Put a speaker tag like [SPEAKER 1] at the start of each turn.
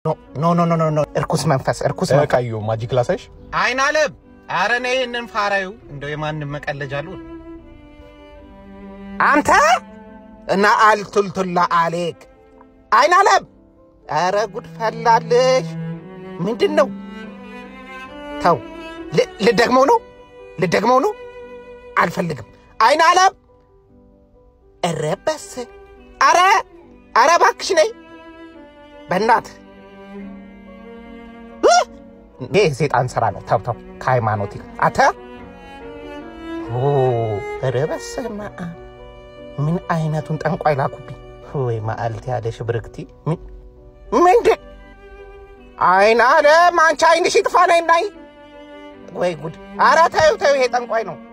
[SPEAKER 1] ኖ ኖ ኖ ኖ ኖ እርኩስ መንፈስ እርኩስ መንፈስ
[SPEAKER 2] ቀዩ ማጂክ ላሳይሽ።
[SPEAKER 1] አይን አለም አረ እኔ ይህንን ፋራዩ እንደው የማንም መቀለጃ አሉ አንተ እና አልቱልቱላ አሌክ አይን አለም አረ ጉድ ፈላልሽ ምንድን ነው ተው ል- ልደግመው ነው ልደግመው ነው አልፈልግም አይን አለም ኧረ በስ አረ አረ እባክሽ ነይ በእናትህ ይህ የሴጣን ስራ ነው። ተው ተው፣ ከሃይማኖት ይልቅ አተ ኦ፣ ኧረ በስመ አብ ምን አይነቱን ጠንቋይ ላኩብኝ። ወይ ማአልት ያለሽ ብርክቲ ምን- ምንድን አይን አለም አንቺ አይንሽ ይጥፋ ነይ ናይ ወይ ጉድ! አረ ተይው ተይው፣ ይሄ ጠንቋይ ነው።